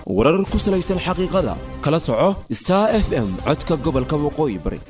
warar ku salaysan xaqiiqada kala soco star f m codka gobolka waqooyi bari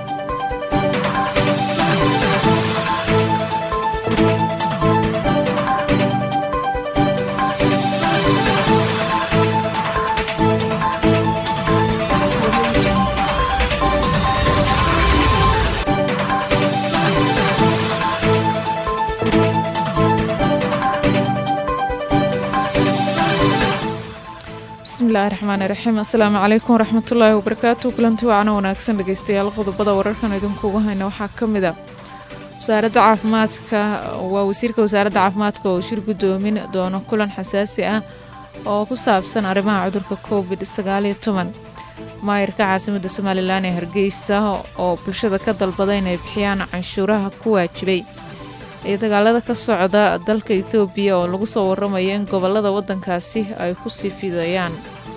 bismillahi raxmaani raxiim assalaamu calaykum waraxmatullaahi wabarakaatu kulanti wacana wanaagsan dhegeystayaal qodobada wararkan idinkuuga hayna waxaa ka mid a wasaaradda caafimaadka waa wasiirka wasaaradda caafimaadka oo shir guddoomin doono kulan xasaasi ah oo ku saabsan arrimaha cudurka covid sagaaliyo toban maayirka caasimadda somalilan ee hargeysa oo bulshada ka dalbada inay bixiyaan canshuuraha ku waajibay iyo dagaalada ka socda dalka etoobiya oo lagu soo waramayo in gobolada waddankaasi ay ku sii fidayaan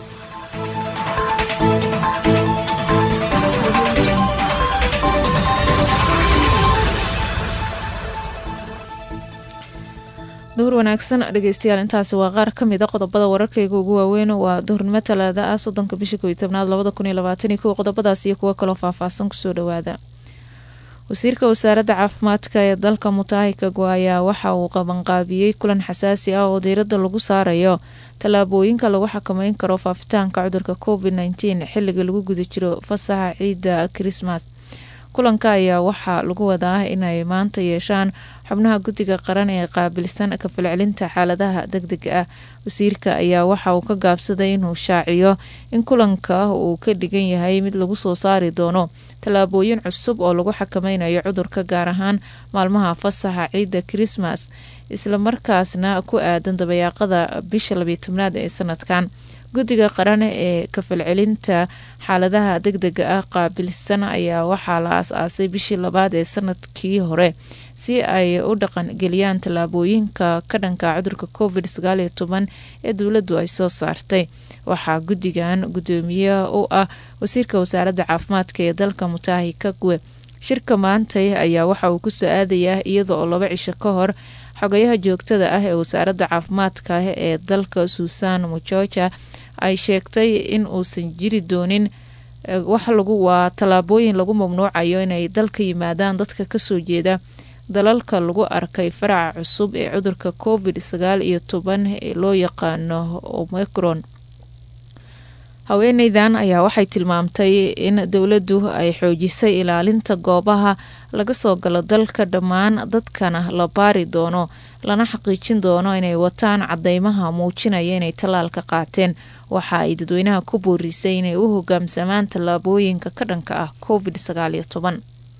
duhur wanaagsan dhegeystayaal intaasi waa qaar ka mid a qodobada wararkayga ugu waaweyn waa duhurnimo talaada ah soddonka bisha kow iyo tobnaad labada kun iyo labaatan iyo kow qodobadaas iyo kuwo kaloo faahfaahsan kusoo dhawaada wasiirka wasaaradda caafimaadka ee dalka mutahi kagwa ayaa waxa uu qabanqaabiyey kulan xasaasi ah oo diiradda lagu saarayo tallaabooyinka lagu xakameyn karo faafitaanka cudurka covid nteen xilliga lagu guda jiro fasaxa ciidda krismas kulanka ayaa waxaa lagu wadaa inay maanta yeeshaan xubnaha guddiga qaran ee qaabilsan ka falcelinta xaaladaha deg dega ah wasiirka ayaa waxa uu ka gaabsaday inuu shaaciyo in kulanka uu ka dhigan yahay mid lagu soo saari doono tallaabooyin cusub oo lagu xakameynayo cudurka gaar ahaan maalmaha fasaxa ciidda krismas islamarkaasna ku aadan dabayaaqada bisha labiyo tobnaad ee sanadkan guddiga qaran ee kafalcelinta xaaladaha deg dega ah qaabilsan ayaa waxaa la aas-aasay bishii labaad ee sanadkii hore si ay u dhaqan geliyaan tallaabooyinka ka dhanka cudurka covid sagaaliyo toban ee dowladdu ay soo saartay waxaa guddigan guddoomiye u ah wasiirka wasaaradda caafimaadka ee dalka mutahi kagwe shirka maantay ayaa waxa uu kusoo aadayaa iyada oo laba cisho ka hor xogayaha joogtada ah ee wasaaradda caafimaadka ee dalka suusan mujoja ay sheegtay in uusan jiri doonin wax lagu waa tallaabooyin lagu mamnuucayo inay dalka yimaadaan dadka kasoo jeeda dalalka lagu arkay faraca cusub ee cudurka covid sagaal iyo toban ee loo yaqaano omicron haweeneydan ayaa waxay tilmaamtay in dowladdu ay xoojisay ilaalinta goobaha laga soo galo dalka dhammaan dadkana la baari doono lana xaqiijin doono inay wataan cadeymaha muujinaya inay tallaalka qaateen waxa ay dadweynaha ku boorisay inay u hogaamsamaan tallaabooyinka ka dhanka ah covid sagaaliyo toban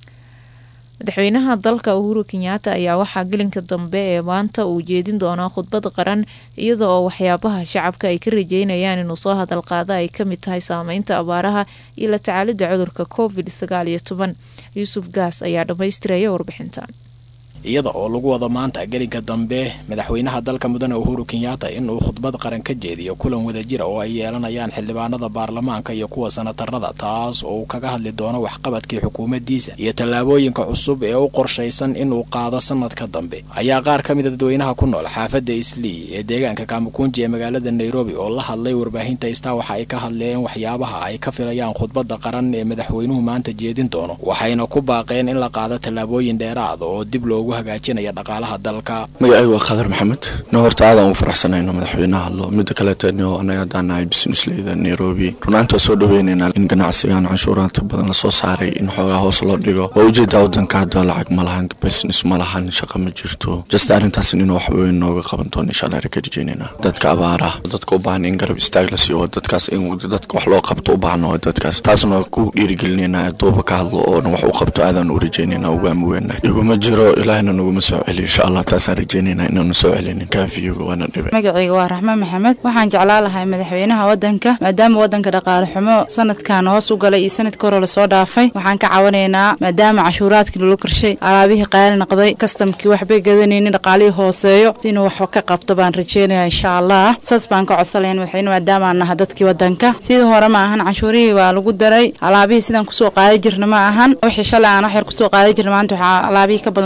madaxweynaha dalka uhuru kenyaata ayaa waxaa gelinka dambe ee maanta uu jeedin doonaa khudbad qaran iyada oo waxyaabaha shacabka ay ka rajeynayaan inuu soo hadal qaada ay kamid tahay saameynta abaaraha iyo la tacaalida cudurka covid sagaal iyo toban yuusuf gaas ayaa dhammaystiraya warbixintan iyada oo lagu wado maanta gelinka dambe madaxweynaha dalka mudane uhuru kenyaata inuu khudbad qaran ka jeediyo kulan wadajira oo ay yeelanayaan xildhibaanada baarlamaanka iyo kuwa sanatarada taas oo uu kaga hadli doono waxqabadkii xukuumaddiisa iyo tallaabooyinka cusub ee u qorshaysan inuu qaado sanadka dambe ayaa qaar ka mida dadweynaha ku nool xaafadda islii ee deegaanka kamakunji ee magaalada nairobi oo la hadlay warbaahinta istaa waxa ay ka hadleen waxyaabaha ay ka filayaan khudbadda qaran ee madaxweynuhu maanta jeedin doono waxayna ku baaqeen in la qaado tallaabooyin dheeraada oo dib loogu hagaajinaya dhaqaalaha dalka magacaygu waa khadar maxamed no horta aadaan ugu faraxsanayno madaxweynaha hadlo midda kaleetano anaga haddaan nahay businessleyda nairobi runaantaa soo dhaweynaynaa in ganacsigan canshuuraanta badan lasoo saaray in xoogaa hoos loo dhigo waa ujeedaa wadanka hadda lacag ma lahan business ma lahan shaqa ma jirto just arrintaas inuu wax weyn nooga qaban doono insha allah ka rajeynayna dadka abaara dadka u baahan in garab istaag la siiyo dadkaas in dadka wax loo qabto u baahno dadkaas taasna ku dhiirigelinayna duuba ka hadlo oona wax u qabto aadaan u rajeynayna ugaami weyna iguma jiro ilaahna naguma soo celiyo insha allah taasaan rajeynayna inaanu soo celinin kaafiyoga waana dhibay magacayga waa raxmaan maxamed waxaan jeclaa lahay madaxweynaha wadanka maadaama wadanka dhaqaale xumo sanadkan hoos u galay iyo sanadka hore lasoo dhaafay waxaan ka caawinaynaa maadaama cashuuraadkii lolo korshay alaabihii qaali noqday kastamkii waxbay gadanaynin dhaqaalihii hooseeyo inuu wax ka qabto baan rajeynaya insha allah saas baan ka codsalayn madaxweyne maadaama aan naha dadkii wadanka sidii hore ma ahan canshuurihii waa lagu daray alaabihii sidaan kusoo qaadi jirna ma ahan wixii shalay aan wax yar kusoo qaadi jirna maanta waxaa alaabihii ka badan waan kusoo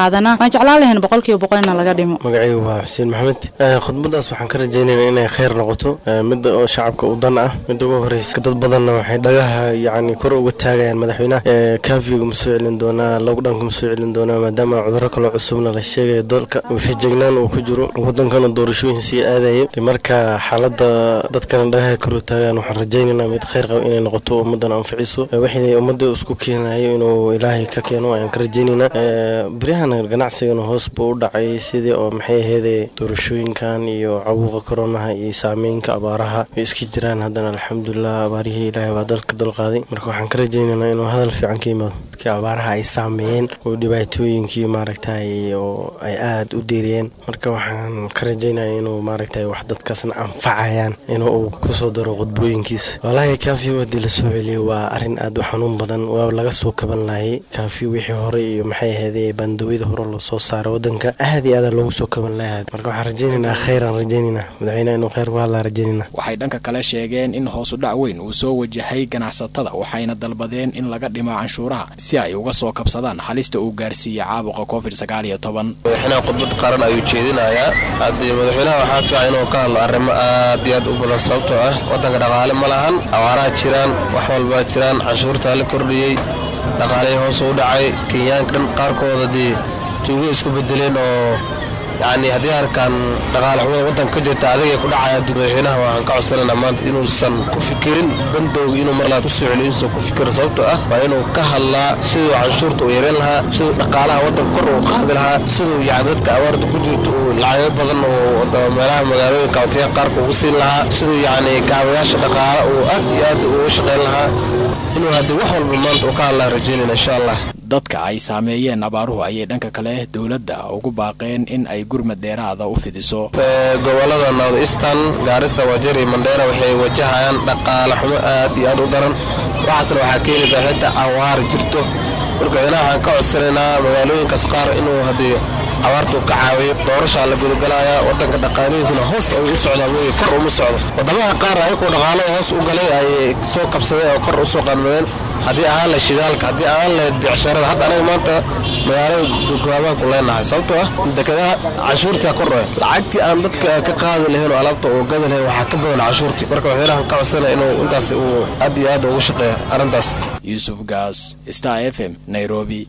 qaadanaa waan jeclaan lahayn boqolkiiba boqol ina laga dhimo magacaygu waa xuseen maxamed khudbadaas waxaan ka rajaynaynaa inay kheyr noqoto midda oo shacabka u dan ah midda ugu horeysa dad badanna waxay dhagaha yacni kor uga taagayaan madaxweynaha kaafiga ma soo celin doonaa lockdownka ma soo celin doonaa maadaama cudurro kaloo cusubna la sheegayo dalka feejignaan uu ku jiro wadankana doorashooyin sii aadayo marka xaaladda dadkana dhagaha kor u taagaan waxaan rajaynaynaa mid kheyr qaba inay noqoto ummaddan anficiso wixii ummadda isku keenayo inuu ilaahay ka keeno ayaan ka rajaynaynaa beryahan ganacsigana hoos buu u dhacay sidii oo maxay aheede doorashooyinkan iyo cawuqa koronaha iyo saameynka abaaraha way iska jiraan haddana alxamdulilah abaarihii ilaahay waa dalka dulqaaday marka waxaan ka rajaynaynaa inuu hadal fiican ka yimaado dadkii abaaraha ay saameeyeen oo dhibaatooyinkii maaragtay oo ay aada u deeriyeen marka waxaan ka rajaynaya inuu maaragtay wax dadkaasna anfacayaan inuu uu kusoo daro qudbooyinkiisa walaahi kaafiyo haddii lasoo celiyo waa arrin aada u xanuun badan waa laga soo kaban lahayay kaafiyo wixii hore iyo maxay aheedee bandawida hore loo soo saaray wadanka aad iyo aada loogu soo kaban lahaa marka waxaan rajaynaynaa kheyran rajaynaynaa madaxweynaha inuu kheyr ku hadlaan rajaynaynaa waxay dhanka kale sheegeen in hoosu dhac weyn uu soo wajahay ganacsatada waxayna dalbadeen in laga dhimo canshuuraha si ay uga soo kabsadaan halista uu gaarsiiyey caabuqa covid sagaal iyo toban madaxweynaha khudbad qaran ayuu jeedinayaa haddii madaxweynaha waxaa fiican inuu ka hadlo arrimo aad iyo aad u badan sababtoo ah waddanka dhaqaale ma lahan abaaraha jiraan wax walbaa jiraan canshuurtaa la kordhiyey dhaqaalihii hoos u dhacay kenyaanka dhan qaarkooda dee tuugo isku bedeleen oo yacni haddii arkaan dhaqaale xumada waddanka ka jirta adigay ku dhacaya madaxweynaha waxaan ka codsanayna maanta inuusan ku fikirin bandowga inuu mar labaad ku soo celiyo inuusan ku fikirin sababtoo ah waa inuu ka hadlaa siduu canshuurta u yareyn lahaa siduu dhaqaalaha waddanka kor uu qaadi lahaa siduu yacni dadka abaarta ku jirto uu lacago badan oo meelaha magaalooyinka watiyaha qaarka ugu siin lahaa siduu yacni kaabayaasha dhaqaale uu aad iyo aad ugu shaqayn lahaa inuu haddii wax walba maanta uu ka hadlaa rajaynayna insha allah dadka ay saameeyeen abaaruhu ayay dhanka kale dowladda ugu baaqeen in ay gurmad dheeraada u fidiso gobolada north eastern gaarisa wajeer iyo mandheera waxay wajahayaan dhaqaale xumo aad iyo aad u daran waxaasna waxaa keenaysaa xitaa awaar jirto markaxweynaha waxaan ka codsanaynaa magaalooyinkaas qaar inuu haddii abaartu ka caawiyo doorashaa la gudagalayaa wadanka dhaqaalihiisna hoos ayuu u socdaa wey kor uma socdo wadamaha qaar ayagoo dhaqaalada hoos u galay ayay soo qabsadeen oo kor u soo qanmadeen haddii ahaan lahayd shidaalka haddii ahaan lahayd bicsharada hadda anaga maanta magaalada gogaabaan ku leenahay sababtoo ah dekedaha canshuurtaa kordhaya lacagtii aan dadka ka qaadi lahayn oo alaabta uu gadi lahayn waxaa ka badan canshuurtii marka waxyaalahan ka codsanaya inuu intaas uu aad iyo aad ugu shaqeeya arrintaas yuusuf gaas star f m nairobi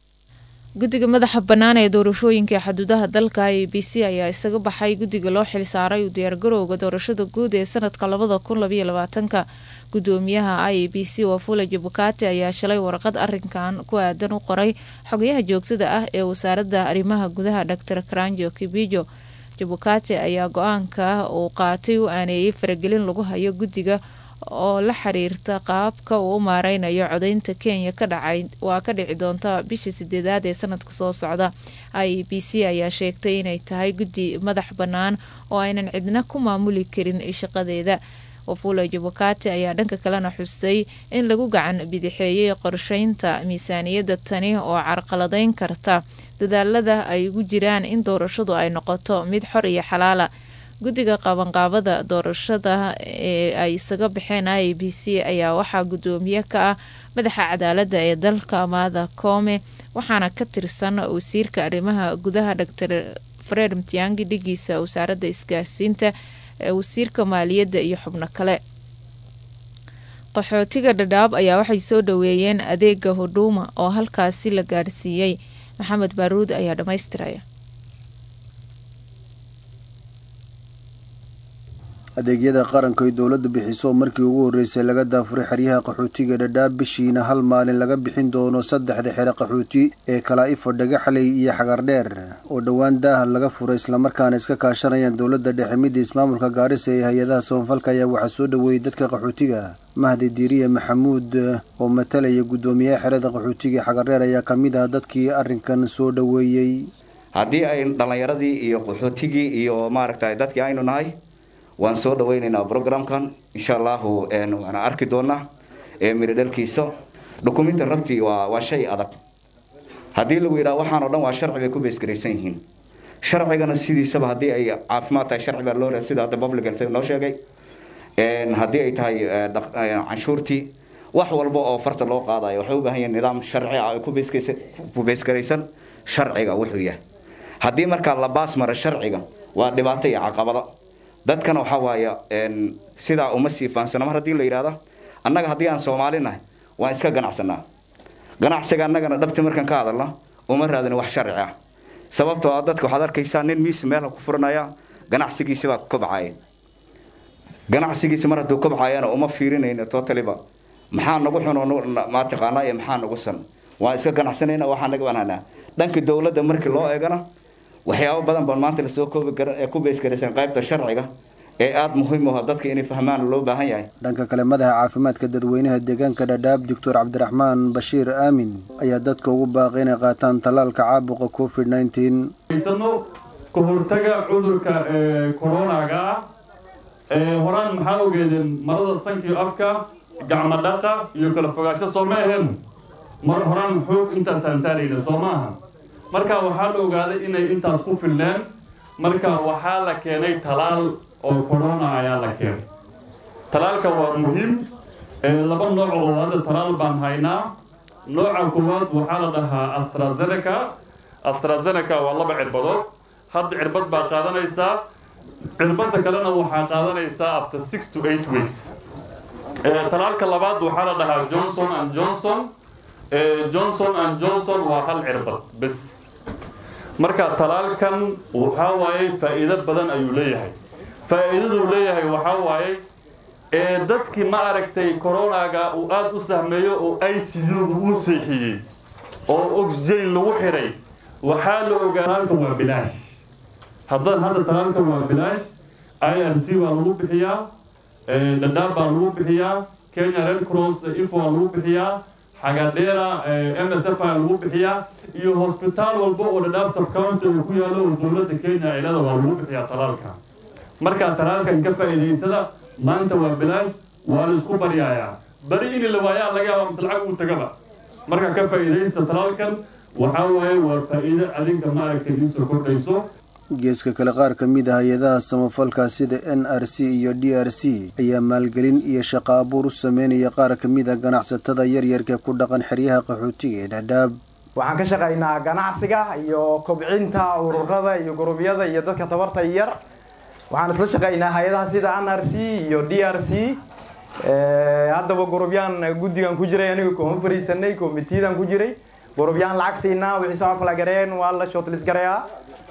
guddiga madaxa bannaan ee doorashooyinka ee xuduudaha dalka i b c ayaa isaga baxay guddiga loo xilsaaray u diyaargarowga doorashada guud ee sanadka labada kun labaiyo labaatanka gudoomiyaha i b c wafula jabukati ayaa shalay warqad arinkan ku aadan u qoray xogayaha joogtada ah ee wasaaradda arrimaha gudaha dor karanjo kibijo jabukati ayaa go-aanka uu qaatay u aaneeyey faragelin lagu hayo guddiga oo la xiriirta qaabka uu u maareynayo codeynta kenya waa ka dhici doonta bisha sideedaad ee sanadka soo socda i b c ayaa sheegtay inay tahay guddi madax bannaan oo aynan cidna ku maamuli karin shaqadeeda wafula jabukati ayaa dhanka kalena xusay in lagu gacan bidixeeyey qorsheynta miisaaniyadda tani oo carqaladeyn karta dadaalada ay ugu jiraan in doorashadu ay noqoto mid xor iyo xalaala guddiga qabanqaabada doorashada ee ay isaga baxeen i b c ayaa waxaa gudoomiye ka ah madaxa cadaaladda ee dalka maada koome waxaana ka tirsan wasiirka arrimaha gudaha dor fred mtiangi dhigiisa wasaaradda isgaarsiinta wasiirka maaliyadda iyo xubno kale qaxootiga dhadhaab ayaa waxay soo dhaweeyeen adeega hudhuuma oo halkaasi la gaarsiiyey maxamed baaruud ayaa dhammaystiraya adeegyada qaranka ay dowladdu bixiso markii ugu horreysay laga daafuray xeryaha qaxootiga dhadhaab bishiina hal maalin laga bixin doono saddexda xero qaxooti ee kalaa-ifo dhagaxley iyo xagardheer oo dhowaan daah laga furay islamarkaana iska kaashanayaan dowladda dhexe midda ismaamulka gaarisa ee hay-adaha samafalka ayaa waxaa soo dhoweeyey dadka qaxootiga mahdi diiriye maxamuud oo matalaya guddoomiyaha xerada qaxootiga xagardheer ayaa ka mid ah dadkii arrinkan soo dhoweeyey haddii ay dhallinyaradii iyo qaxootigii iyo maaragtay dadkii aynu nahay waan soo dhaweyneynaa programkan insha allahu waana arki doonaa miro dhalkiisa dukumenta rabtii waa waa shay adag haddii lagu yidhaha waxaan oo dhan waa sharci bay ku beesgaraysan yihiin sharcigana sidiisaba haddii ay caafimaad tahay sharci baa loo sida hadda public health noo sheegay haddii ay tahay canshuurtii wax walba oo farta loo qaadayo waxay u baahan yihiin nidaam sharci ah ku beesgaraysan sharciga wuxuu yahay haddii markaa la baas mara sharciga waa dhibaato iyo caqabado dadkana waxaa waaye sidaa uma sii faansano mar haddii la yidhahdo annaga haddii aan soomaali nahay waan iska ganacsanaa ganacsiga annagana dhabti markaan ka hadalna uma raadin wax sharci ah sababtoo ah dadka waxaad arkaysaa nin miis meelha ku furanaya ganacsigiisi baa kobcaya ganacsigiisi mar hadduu kobcayana uma fiirinayna totaliba maxaa nagu xun mataqaanaa iyo maxaa nagu san waan iska ganacsanayna waxaa naga banaanaa dhanka dowladda markii loo eegana waxyaabo badan baan maanta lasoo koobi karan ee ku beysgaraysan qaybta sharciga ee aada muhiim u ah dadka inay fahmaan loo baahan yahay dhanka kale madaxa caafimaadka dadweynaha deegaanka dhadhaab doctor cabdiraxmaan bashiir aamin ayaa dadka ugu baaqay inay qaataan tallaalka caabuqa covid nineteen haysano ka hortaga cudurka coronaga ah horaan maxaa ogeedeen marada sankiyo afka gacmo dhaqa iyo kala fogaansho soo ma ahayn mar horaan xoog intaasaan saarayna soo maaha marka waxaa la ogaaday inay intaas ku filneen marka waxaa la keenay talaal oo corona ayaa la keenay talaalka waa muhiim laba nooc oo hadda talaal baan haynaa nooca koowaad waxaa la dhahaa astrazeneca astrazeneca waa laba cirbadood hadda cirbad baa qaadanaysaa cirbadda kalena waxaa qaadanaysaa after six to eight weeks talaalka labaad waxaa la dhahaa johnson and johnson johnson and johnson waa hal cirbad bes marka talaalkan waxaa waaye faa'iido badan ayuu leeyahay faa'iidaduu leeyahay waxaa waaye ee dadkii ma aragtay coronaga uu aada u sahmeeyo oo i c u uu seexiyey oo oxygen lagu xiray waxaa la ogaa talaalka waa bilaash haddaan hadda talaalka waa bilaash i r c waa lagu bixiyaa dhadhaab baa lagu bixiyaa kenya red cross ifo waa lagu bixiyaa xagadheera m s f aa lagu bixiyaa iyo hosbitaal walba oo dhadhaab subcounty uu ku yaalo oo dowladda kenya cilada waa lagu bixiyaa talaalka markaa talaalkan ka faa'iidaysada maanta waa bilaash waa la isku baryayaa bari in la waayaa laga yaaba mise lacag uu tagaba marka ka faa'iidaysta talaalkan waxaa waaye waa faa'iido adinka maaragtay idinsoo kordhayso geeska kale qaar ka mid ah hay-adaha samafalka sida n r c iyo d r c ayaa maalgelin iyo shaqo abuur u sameynaya qaar ka mid a ganacsatada yaryarka ku dhaqan xeryaha qaxootiga ee dhadhaab waxaan ka shaqaynaa ganacsiga iyo kobcinta ururada iyo gurubyada iyo dadka tabarta yar waxaan isla shaqaynaa hay-adaha sida n r c iyo d r c haddaba gurubyaan guddigan ku jiray aniga koon fariisanay komitiyadaan ku jiray gurubyaan lacag siinaa wixii soo kala gareen waa la shortlist garayaa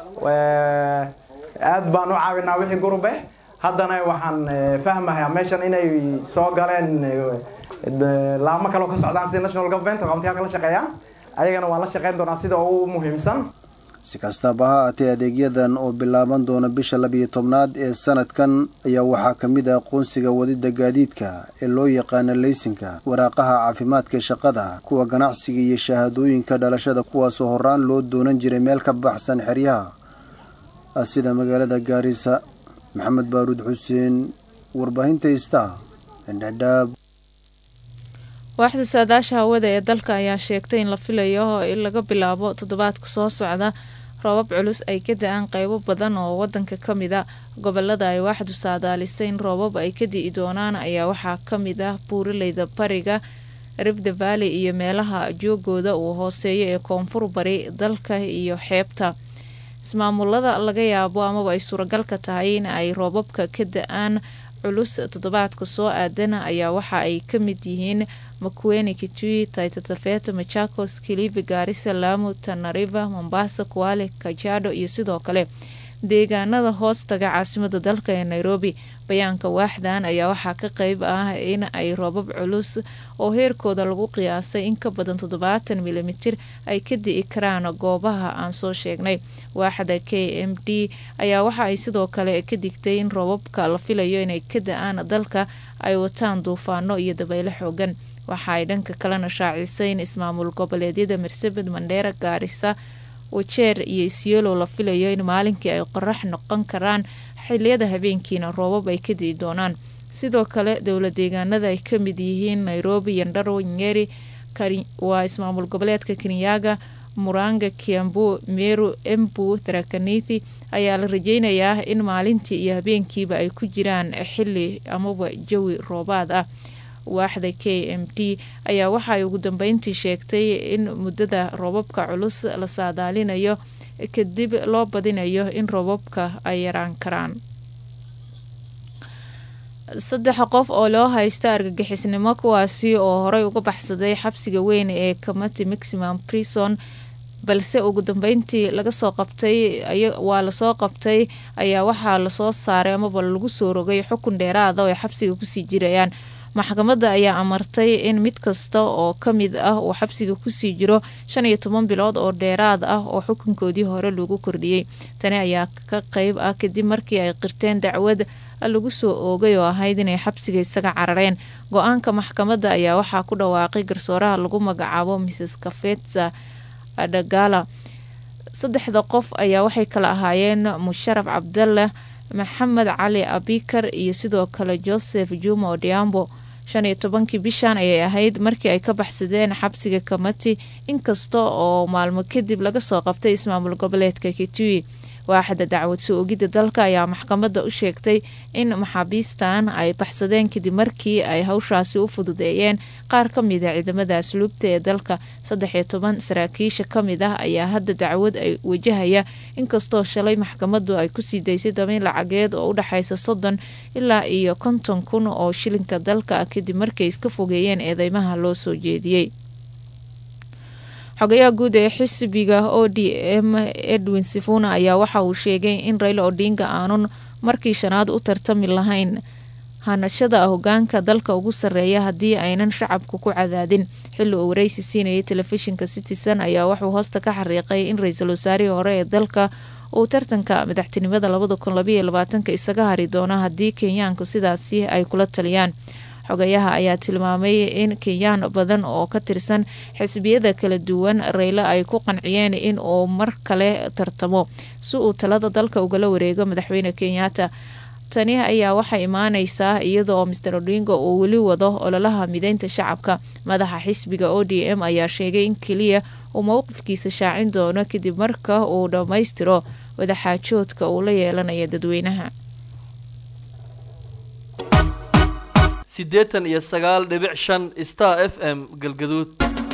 aad baan u caawinaa wixii gurube haddana waxaan fahmayaa meeshan inay soo galeen laamo kaleo ka socdaan sida national government qabantiyaal la shaqeeyaan ayagana waan la shaqeyn doonaa sida ugu muhiimsan si kastaba ha haatee adeegyadan oo bilaaban doona bisha labiyo tobnaad ee sanadkan ayaa waxaa ka mid ah aqoonsiga wadida gaadiidka ee loo yaqaana leysinka waraaqaha caafimaadka shaqada kuwa ganacsiga iyo shahaadooyinka dhalashada kuwaasoo horaan loo doonan jiray meel ka baxsan xeryaha sida magaalada gaarisa maxamed baaruud xuseen warbaahinta istaa dhadhaab waaxda saadaasha hawada ee dalka ayaa sheegtay in la filayo in laga bilaabo toddobaadka soo socda roobab culus ay ka da-aan qeybo badan oo wadanka ka mid a gobolada ay waaxdu saadaalisay in roobab ay ka di'i doonaan ayaa waxaa ka mid ah buuraleyda bariga ribda valley iyo meelaha joogooda uu hooseeyo ee koonfur bari dalka iyo xeebta ismaamulada laga yaabo amaba ay suuragalka tahay in ay roobabka ka da-aan culus toddobaadka soo aadana ayaa waxa ay ka mid yihiin makueni kitui taitatafeto machakos kilifi gaarisa lamu tanariva mombasa kuale kajado iyo sidoo kale deegaanada hoostaga caasimada dalka ee nairobi bayaanka waaxdan ayaa waxaa ka qeyb ah in ay roobab culus oo heerkooda lagu qiyaasay in ka badan toddobaatan milimitir ay ka di'i karaan goobaha aan soo sheegnay waaxda k m d ayaa waxa ay sidoo kale ka digtay in roobabka la filayo inay ka da-aan dalka ay wataan duufaano iyo dabeyle xoogan waxa ay dhanka kalena shaacisay in ismaamul goboleedyada marsabed mandheera gaarisa wajeer iyo isyeelow la filayo in maalinkii ay qorax noqon karaan xiliyada habeenkiina roobab ay ka di'i doonaan sidoo kale dowla deegaanada ay ka mid yihiin nairobi yandharo nyeri waa ismaamul goboleedka kenyaga muranga kiambu meru embu tarakaniti ayaa la rajeynayaa in maalintii iyo habeenkiiba ay ku jiraan xili amaba jawi roobaad ah waaxda k m d ayaa waxaay ugu dambeyntii sheegtay in muddada roobabka culus la saadaalinayo kadib loo badinayo in roobabka ay yaraan karaan saddex qof oo loo haysta argagixisnimo kuwaasi oo horey uga baxsaday xabsiga weyn ee comity maximum prison balse ugu dambeyntii laga soo qabtay waa lasoo qabtay ayaa waxaa lasoo saaray amaba lagu soo rogay xukun dheeraada oo ay xabsiga kusii jirayaan maxkamadda ayaa amartay in mid kasta oo ka mid ah uu xabsiga kusii jiro shan iyo toban bilood oo dheeraad ah oo xukunkoodii hore lagu kordhiyey tani ayaa ka qeyb ah kadib markii ay qirteen dacwad lagu soo oogay oo ahayd inay xabsiga isaga carareen go-aanka maxkamadda ayaa waxaa ku dhawaaqay garsooraha lagu magacaabo mrs kafetsa adagala saddexda qof ayaa waxay kala ahaayeen musharaf cabdalle maxamed cali abikar iyo sidoo kale joseph juma odiambo shan iyo tobankii bishan ayay ahayd markii ay ka baxsadeen xabsiga kamati inkasta oo maalmo kadib laga soo qabtay ismaamul goboleedka kitui waaxda dacwad soo ogidda dalka ayaa maxkamadda u sheegtay in maxaabiistan ay baxsadeen kadib markii ay hawshaasi u fududeeyeen qaar ka mid a ciidamada asluubta ee dalka saddex iyo toban saraakiisha ka mid ah ayaa hadda dacwad ay wajahaya inkastoo shalay maxkamaddu ay kusii daysay dabayn lacageed oo u dhexaysa soddon ilaa iyo konton kun oo shilinka dalka ah kadib markay iska fogeeyeen eedeymaha loo soo jeediyey xogayaha guud ee xisbiga o d m edwin sifuna ayaa waxa uu sheegay in rayla odinga aanun markii shanaad u tartami lahayn hanashada hogaanka dalka ugu sarreeya haddii aynan shacabku ku cadaadin xilli uu wareysi siinayay telefishinka citizen ayaa wuxuu hoosta ka xariiqay in ra-iisul wasaarihii hore ee dalka uu tartanka madaxtinimada labada kun labaiyo labaatanka isaga hari doono haddii kenyaanku sidaasi ay kula taliyaan xogayaha ayaa tilmaamay in kenyaan badan oo ka tirsan xisbiyada kala duwan reylo ay ku qanciyeen in uu mar kale tartamo si uu talada dalka ugala wareego madaxweyne kenyatta tani ayaa waxaa imaaneysaa iyada oo master odingo uu weli wado ololaha mideynta shacabka madaxa xisbiga o d m ayaa sheegay in keliya uu mowqifkiisa shaacin doono kadib marka uu dhammaystiro wadaxaajoodka uu la yeelanayo dadweynaha siddeetan iyo sagaal dhibic shan star f m galgaduud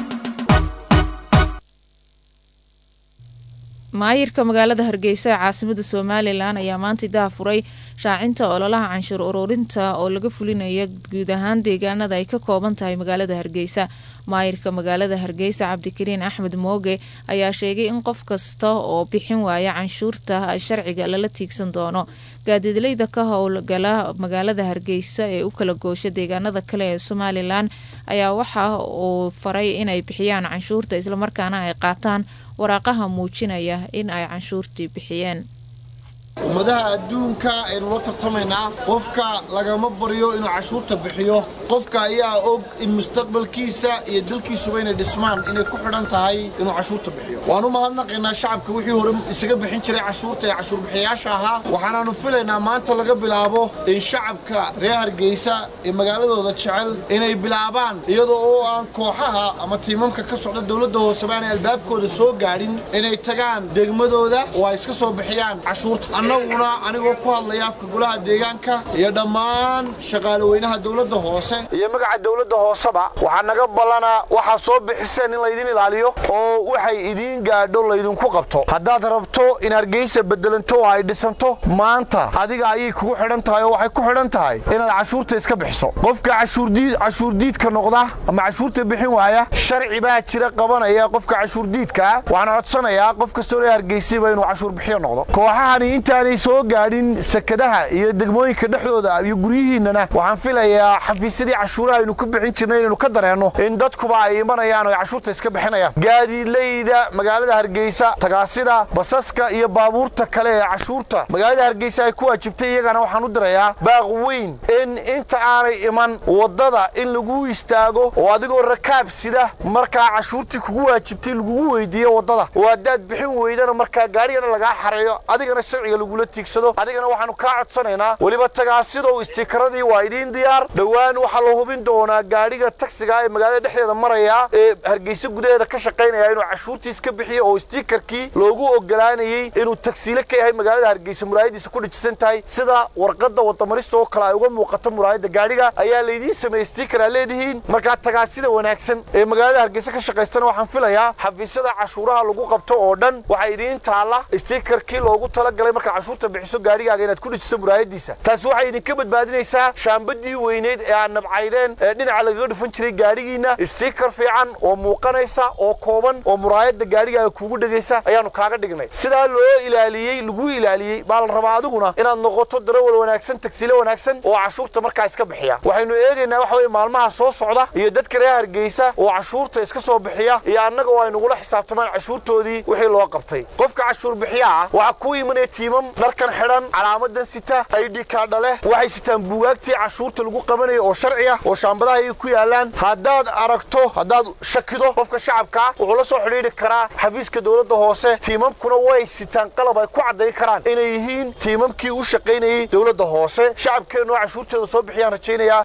maayirka magaalada hargeysa ee caasimada somalilan ayaa maanta idaha furay shaacinta ololaha canshuur ururinta oo laga fulinayo guud ahaan deegaanada ay ka kooban tahay magaalada hargeysa maayirka magaalada hargeysa cabdikariin axmed mooge ayaa sheegay in qof kasta oo bixin waaya canshuurta sharciga lala tiigsan doono gaadiidleyda ka howlgala magaalada hargeysa ee u kala goosha deegaanada kale ee somalilan ayaa waxa uu faray inay bixiyaan canshuurta islamarkaana ay qaataan waraaqaha muujinaya in ay canshuurtii bixiyeen ummadaha adduunka aynu la tartamaynaa qofka lagama baryo inuu cashuurta bixiyo qofka ayaa og in mustaqbalkiisa iyo dalkiisuba inay dhismaan inay ku xidhan tahay inuu cashuurta bixiyo waan u mahadnaqaynaa shacabka wixii hore isaga bixin jiray cashuurta ee cashuurbixiyayaasha ahaa waxaanaannu filaynaa maanta laga bilaabo in shacabka reer hargeysa ee magaaladooda jecel inay bilaabaan iyadoo oo aan kooxaha ama tiimamka ka socda dowladda hoose baanay albaabkooda soo gaadhin inay tagaan degmadooda oo ay iska soo bixiyaan cashuurta annaguna anigoo ku hadlaya afka golaha deegaanka iyo dhammaan shaqaalaweynaha dowladda hoose iyo magaca dowladda hooseba waxaa naga ballanaa waxaa soo bixiseen in laydin ilaaliyo oo waxay idiin gaadho laydinku qabto haddaad rabto in hargeysa bedelanto oo ay dhisanto maanta adiga ayay kugu xidhan tahay oo waxay ku xidhan tahay inaad cashuurta iska bixiso qofka cashuurdiidka noqda ama cashuurta bixin waaya sharci baa jira qabanaya qofka cashuurdiidkaa waxaan codsanayaa qof kastoo reer hargeysaba inuu cashuur bixiyo noqdo kooxahani intaanay soo gaadhin sakadaha iyo degmooyinka dhexdooda iyo guryihiinnana waxaan filayaa xafiisyadii cashuuraha aynu ku bixin jirnay inaynu ka dareenno in dadkuba ay imanayaan oo ay cashuurta iska bixinayaan gaadiidleyda magaalada hargeysa tagaasida basaska iyo baabuurta kale ee cashuurta magaalada hargeysa ay ku waajibtay iyagana waxaan u dirayaa baaq weyn in inta aanay iman waddada in lagu istaago oo adigoo rakaab sida markaa cashuurtii kugu waajibtay lagugu weydiiyo waddada oo haddaad bixin weydana markaa gaarigana lagaa xareeyo adigana sharciga lagula tiigsado adigana waxaanu kaa codsanaynaa weliba tagaasidow istikaradii waa idiin diyaar dhowaan waxaa la hubin doonaa gaadhiga tagsiga ee magaalada dhexdeeda maraya ee hargeysa gudaheeda ka shaqaynaya inuu cashuurtiis ka bixiyo oo stiikarkii loogu ogolaanayey inuu tagsiile ka yahay magaalada hargeysa muraayadiisa ku dhijisan tahay sida warqadda wadamarista oo kale ay uga muuqato muraayadda gaadhiga ayaa laydiin sameeyey stiikar aa leedihiin markaa tagaasida wanaagsan ee magaalada hargeysa ka shaqaystana waxaan filayaa xafiisyada cashuuraha lagu qabto oo dhan waxaa idiin taalla stiikarkii loogu talagalay markaa cashuurta bixiso gaadhigaaga inaad ku dhijiso muraayadiisa taasi waxay idinka badbaadinaysaa shaambadii weyneyd ee aad nabcaydeen ee dhinaca lagaga dhufan jiray gaadhigiina stiikar fiican oo muuqanaysa oo kooban oo muraayada gaadhigaaga kuugu dhegaysa ayaanu kaaga dhignay sidaa loo ilaaliyey lagu ilaaliyey baa la rabaa adiguna inaad noqoto darawal wanaagsan tagsiile wanaagsan oo cashuurta markaa iska bixiya waxaynu eegaynaa waxa weye maalmaha soo socda iyo dadka reer hargeysa oo cashuurta iska soo bixiya iyo annaga oo ay nagula xisaabtamaan cashuurtoodii wixii loo qabtay qofka cashuur bixiya ah waxaa ku imanaya tiimam dharkan xidhan calaamadan sita id kaadha leh waxay sitaan buugaagtii cashuurta lagu qabanaya oo sharci ah oo shaambadaha ay ku yaalaan haddaad aragto haddaad shakido qofka shacabkaa wuxuu la soo xidhiidhi karaa xafiiska dowladda hoose tiimamkuna way sitaan qalab ay ku caddayn karaan inay yihiin tiimamkii u shaqaynayey dowladda hoose shacabkeennu oo cashuurteeda soo bixiyaan rajaynayaa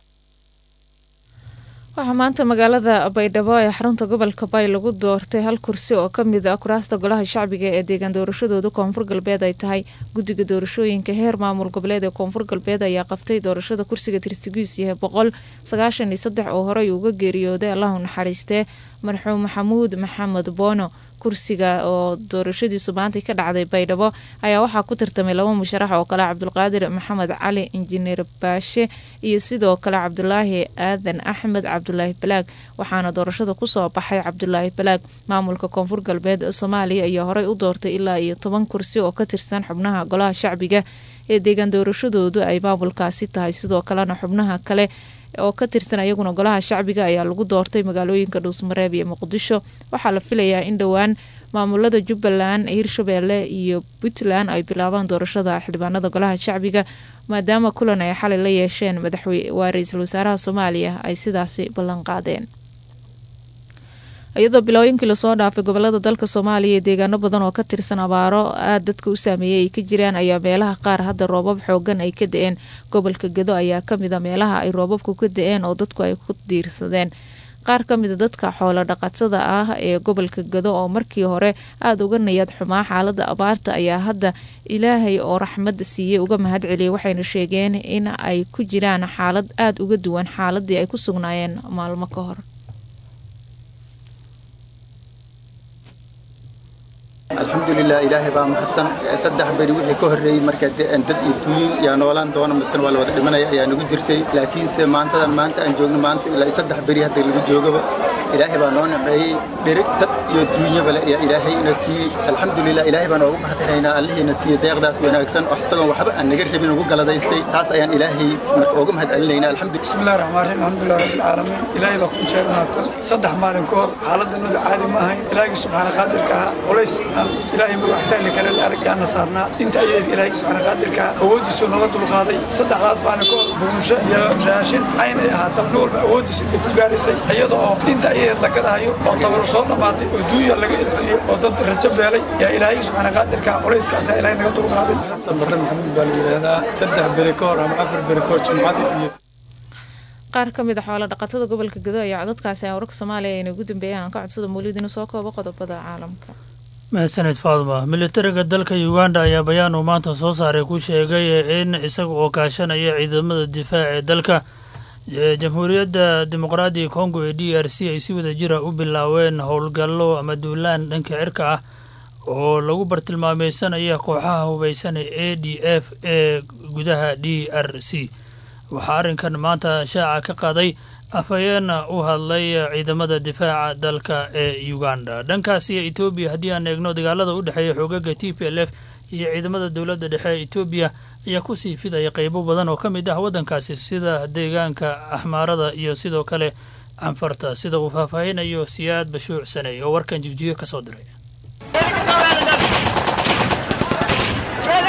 waxaa maanta magaalada baydhabo ee xarunta gobolka bay lagu doortay hal kursi oo ka mid ah kuraasta golaha shacbiga ee deegaan doorashadooda koonfur galbeed ay tahay guddiga doorashooyinka heer maamul goboleed ee koonfur galbeed ayaa qabtay doorashada kursiga tirsigiisu yahay boqol sagaashan iyo saddex oo horey uga geeriyooday allahu naxariistee marxuum maxamuud maxamed boono kursiga oo doorashadiisu maantay ka dhacday baydhabo ayaa waxaa ku tartamay laba musharax oo kale cabdulqaadir maxamed cali injineer baashe iyo sidoo kale cabdulaahi aadan axmed cabdulaahi balaag waxaana doorashada kusoo baxay cabdulaahi balaag maamulka koonfur galbeed soomaaliya ayaa horey u doortay ilaa iyo toban kursi oo ka tirsan xubnaha golaha shacbiga ee deegaan doorashadoodu ay maamulkaasi tahay sidoo kalena xubnaha kale oo ka tirsan ayaguna golaha shacbiga ayaa lagu doortay magaalooyinka dhuusmareeb iyo muqdisho waxaa la filayaa in dhowaan maamulada jubbaland hirshabeelle iyo puntland ay bilaabaan doorashada xildhibaanada golaha shacbiga maadaama kulan ay xalay la yeesheen madaxwaa ra-iisul wasaaraha soomaaliya ay sidaasi ballan qaadeen iyadoo bilooyinkii lasoo dhaafay gobolada dalka soomaaliya ee deegaano badan oo ka tirsan abaaro aad dadka u saameeyay ay ka jiraan ayaa meelaha qaar hadda roobab xoogan ay ka da-een gobolka gedo ayaa kamid a meelaha ay roobabku ka da-een oo dadku ay ku diirsadeen qaar ka mida dadka xoolo dhaqatada ah ee gobolka gado oo markii hore aada uga nayad xumaa xaalada abaarta ayaa hadda ilaahay oo raxmada siiyey uga mahad celiyay waxayna sheegeen in ay ku jiraan xaalad aada uga duwan xaaladii ay ku sugnaayeen maalmo ka hor alxamdulilah ilaahay baa mahadsan saddex beri wixii ka horreeyey marka dad iyo tuuyin yaa noolaan doona misena waa la wada dhimanaya ayaa nagu jirtay laakiinse maantadan maanta aan joogno maanta ilaa saddex beri hadda lagu joogaba ilaahay baa noo naceeyey dhirig dad iyo duunyaba le ayaa ilaahay ina siiyey alxamdulilah ilaahay baan oogu mahadinaynaa allihiina siiyey deeqdaas wanaagsan oo isagoon waxba aan naga rabin ugu galadaystay taas ayaan ilaahay ooga mahad celinaynaa alxamdulilah bismillahi raxmaan raxiim alxamdulilah rabbil caalamiin ilaahay baa ku sheeg mahadsan saddex maalin ka hor xaaladdanadu caadi ma ahayn ilaahigii subxaana qaadirka ahaa culays aan ilaahay magaxtaali kale la argaana saarnaa inta ayadeed ilaahay subxaana qaadirka ahaa awooddiisu nooga dulqaaday saddexdaas maalin ka hor burunsho iyo raashin cayn ay ahaata nin walba awooddiisa intay ku gaaraysay iyada oo inta ayadeed la gadahayo oo tabar soo dhammaatay oo duunya laga ilceliyey oo dad rajo beelay yaa ilaahay subxaana qaadirka ahaa culayskaasaa ilaahay naga dulqaaday xasan barre maxamuud baa la yidhaahdaa saddex beri ka hor ama afar beri ka hor jumcadii iyo qaar ka mid a xoolo dhaqatada gobolka gado ayaa codadkaasi aan wararka soomaaliya ayna ugu dambeeyaan aan ka codsada mawlid inuu soo koobo qodobada caalamka mahadsanid faadma militariga dalka uganda ayaa bayaan uu maanta soo saaray ku sheegay in isaga oo kaashanaya ciidamada difaaca ee dalka jamhuuriyadda dimuqraadiga kongo ee d r c ay si wada jira u bilaaween howlgallo ama duulaan dhanka cirka ah oo lagu bartilmaameysanaya kooxaha hubeysan ee a d f ee gudaha d r c waxaa arrinkan maanta shaaca ka qaaday afhayeena u hadlay ciidamada difaaca dalka ee uganda dhankaasi etoobiya haddii aan eegno dagaalada u dhexeeya xoogaga t p l f iyo ciidamada dowladda dhexe ee etoobiya ayaa kusii fidaya qeybo badan oo ka mid ah waddankaasi sida deegaanka axmaarada iyo sidoo kale canfarta sida uu faahfaahinayo siyaad bashuuc saney oo warkan jigjiyo ka soo diray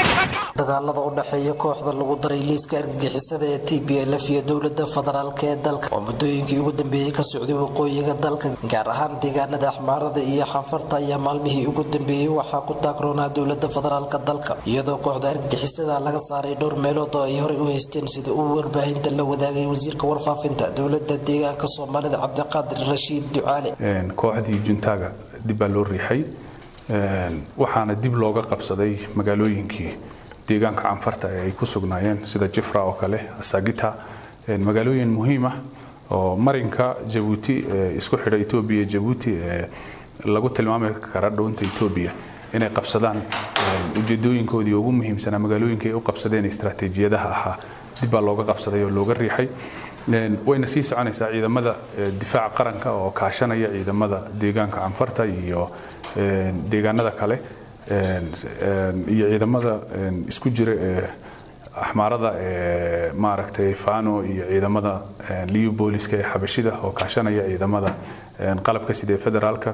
dagaalada u dhexeeya kooxda lagu daray liiska argagixisada ee t b l f iyo dowlada federaalk ee dalka oo muddooyinkii ugu dambeeyey ka socday waqooyiga dalka gaar ahaan deegaanada axmaarada iyo xanfarta ayaa maalmihii ugu dambeeyey waxaa ku taagroonaa dowlada federaalk dalka iyadoo kooxda argagixisada laga saaray dhowr meelood oo ay horey u haysteen sida uu warbaahinta la wadaagay wasiirka warfaafinta dowlada deegaanka soomaalida cabdiqaadir rashiid ducaale kooxdii juntaaga dib baa loo riixay waxaana dib looga qabsaday magaalooyinkii deegaanka canfarta ee ay ku sugnaayeen sida jifra oo kale asagita magaalooyin muhiim ah oo marinka jabuuti isku xidha etoobiya jabuuti ee lagu tilmaami kara dhowinta etoobiya inay qabsadaan ujeedooyinkoodii ugu muhiimsanaa magaalooyinka ay u qabsadeen istaraatiijiyadaha ahaa dib baa looga qabsaday oo looga riixay wayna sii soconaysaa ciidamada difaaca qaranka oo kaashanaya ciidamada deegaanka canfarta iyo deegaanada kale iyo ciidamada isku jira ee axmaarada ee maaragtay fano iyo ciidamada liu booliska ee xabashida oo kaashanaya ciidamada qalabka sida federaalka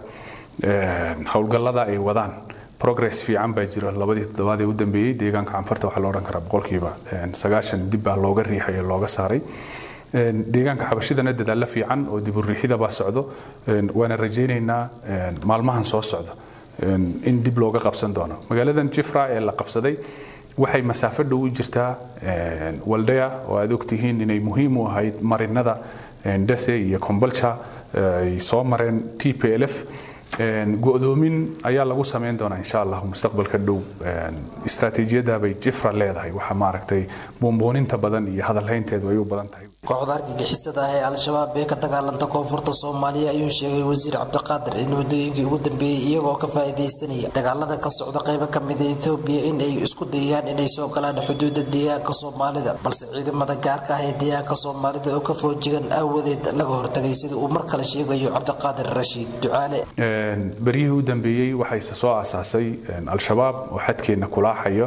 howlgallada ay wadaan progress fiican baa jira labadii toddobaad ee u dambeeyey deegaanka canfarta waxaa la odhan karaa boqolkiiba sagaashan dib baa looga riixay oo looga saaray deegaanka xabashidana dadaalla fiican oo diburiixida baa socdo waana rajaynaynaa maalmahan soo socda in dib looga qabsan doono magaaladan jifra ee la qabsaday waxay masaafo dhow u jirtaa waldea oo aad ogtihiin inay muhiim u ahayd marinada dese iyo kombolcha ay soo mareen t p l f go'doomin ayaa lagu samayn doonaa insha allah mustaqbalka dhow istaraatiijiyadda bay jifra leedahay waxaa maaragtay buunbuuninta badan iyo hadalhaynteedu ay u badan tahay kooxda argagixisada ah ee al-shabaab ee ka dagaalanta koonfurta soomaaliya ayuu sheegay wasiir cabdiqaadir in waddooyinkii ugu dambeeyey iyagoo ka faa'iidaysanaya dagaalada ka socda qaybo ka mida etoobiya in ay isku dayaan inay soo galaan xuduudda deegaanka soomaalida balse ciidamada gaarka ah ee deegaanka soomaalida oo ka foojigan aawadeed laga hortagay sida uu mar kale sheegayo cabdiqaadir rashiid ducaale beryihii u dambeeyey waxayse soo aasaasay al-shabaab oo xadkeenna kulaaxayo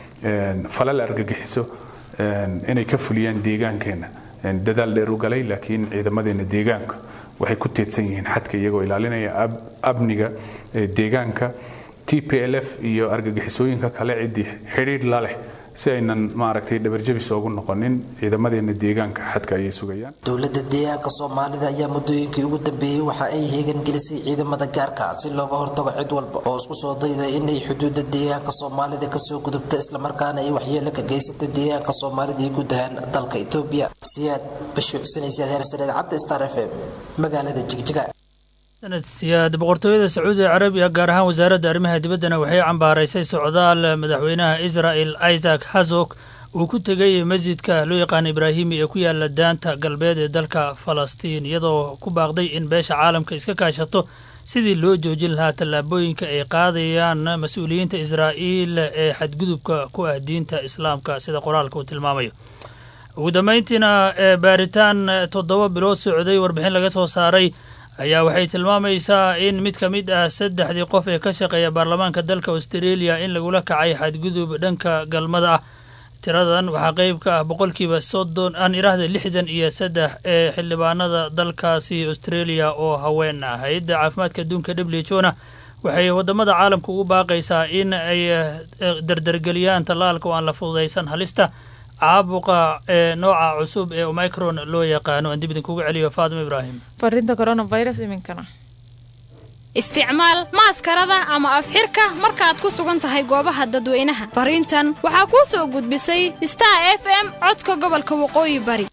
falal argagixiso inay ka fuliyaan deegaankeenna dadaal dheer u galay laakiin ciidamadeena deegaanka waxay ku teedsan yihiin xadka iyagoo ilaalinaya amniga deegaanka t p l f iyo argagixisooyinka kale ciddii xidhiidh la leh si aynan maaragtay dhabarjabis oogu noqonin ciidamadeena deegaanka xadka ayay sugayaan dowlada deegaanka soomaalida ayaa muddooyinkii ugu dambeeyey waxa ay heegan gelisay ciidamada gaarka si looga hortago cid walba oo isku soo dayda inay xuduuda deegaanka soomaalida kasoo gudubta islamarkaana ay waxyeelo ka geysata deegaanka soomaalida iyo guud ahaan dalka etoobiya siyaad bashuucsanaysaad heersaneed cabdi star f m magaalada jigjiga sanad siyaad boqortooyada sacuudiga carabiga gaar ahaan wasaaradda arrimaha dibaddana waxay cambaaraysay socdaal madaxweynaha israel isaac hazok uu ku tegay masjidka loo yaqaana ibraahimi ee ku yaala daanta galbeed ee dalka falastiin iyadoo ku baaqday in beesha caalamka iska kaashato sidii loo joojin lahaa tallaabooyinka ay qaadayaan mas-uuliyiinta israa'iil ee xadgudubka ku ah diinta islaamka sida qoraalka uu tilmaamayo ugu dambayntiina ee baaritaan toddoba bilood socday warbixin laga soo saaray ayaa waxay tilmaamaysaa in mid ka mid ah saddexdii qof ee ka shaqeeya baarlamaanka dalka australia in lagula kacay xadgudub dhanka galmada ah tiradan waxaa qeyb ka ah boqolkiiba soddon aan iraahda lixdan iyo saddex ee xildhibaanada dalkaasi australia oo haween ah hay-adda caafimaadka adduunka w h o na waxay wadamada caalamka ugu baaqaysaa in ay dardargeliyaan tallaalka oo aan la fududaysan halista caabuqa ee nooca cusub ee omicron loo yaqaano aan dib idinkugu celiyo faatima ibraahim fariinta coronavirus iminkana isticmaal maaskarada ama afxirka markaad ku sugan tahay goobaha dadweynaha fariintan waxaa kuu soo gudbisay star f m codka gobolka waqooyi bari